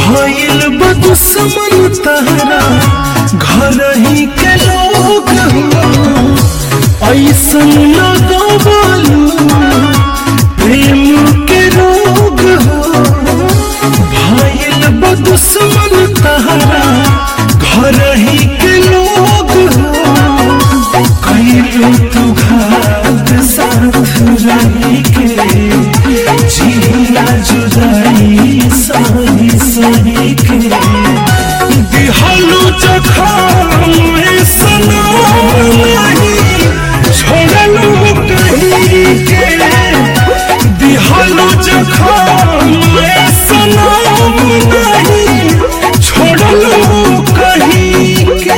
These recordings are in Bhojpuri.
भइल बा दुश्मन तहरा घर ही के लोग हो ऐसन लगवालू प्रेम के रोग हो भइल बा दुश्मन तहरा घर ही के लोग हो कैलू तू घात साथ रही के जिला जुदाई सही सही के दिहलू जखम सनम नहीं छोड़लू कहीं के दिहलू जखम सनम नहीं छोड़लू कहीं के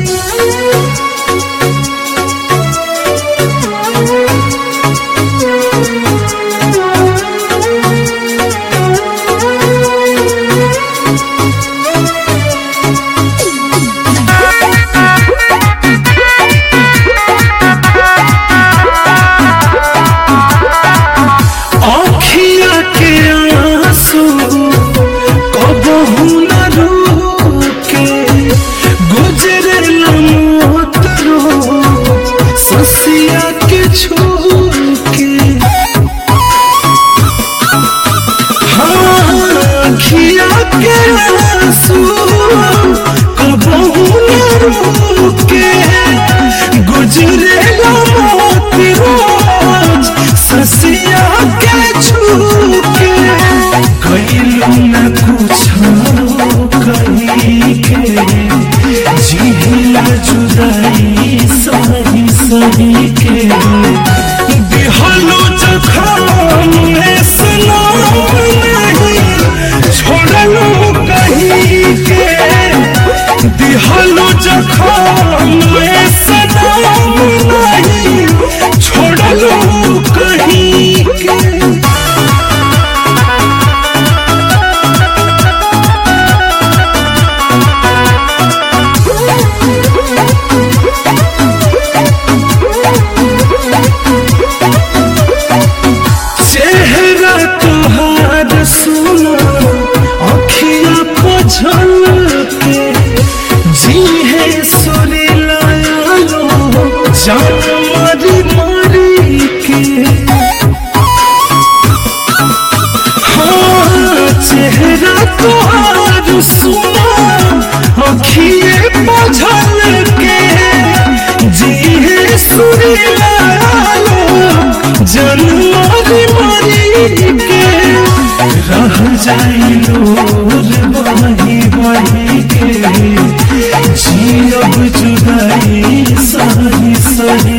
आँखिया के आंसू कबहू न रुके गुजरे मौत रो ससिया के छूके हाँ आँखिया के आंसू कबहू न रुके गुजरे मौत रोज ससिया के छूके कैलू न कुछ कहीं के जिला जुदाई सही सही के दिहलो जखम में सनम नहीं छोड़लू कहीं के दिहलो जखम में सनम नहीं छोड़लू कहीं के चेहरा तुहार सुनो अखिया को झलके जी है सुरी लालो जान मरी मरी के हाँ चेहरा तुहार सुनो अखिए को झलके जी है सुरी लालो जान मरी मरी के रह जाई लोर बही बही के जियब जुदाई सही सही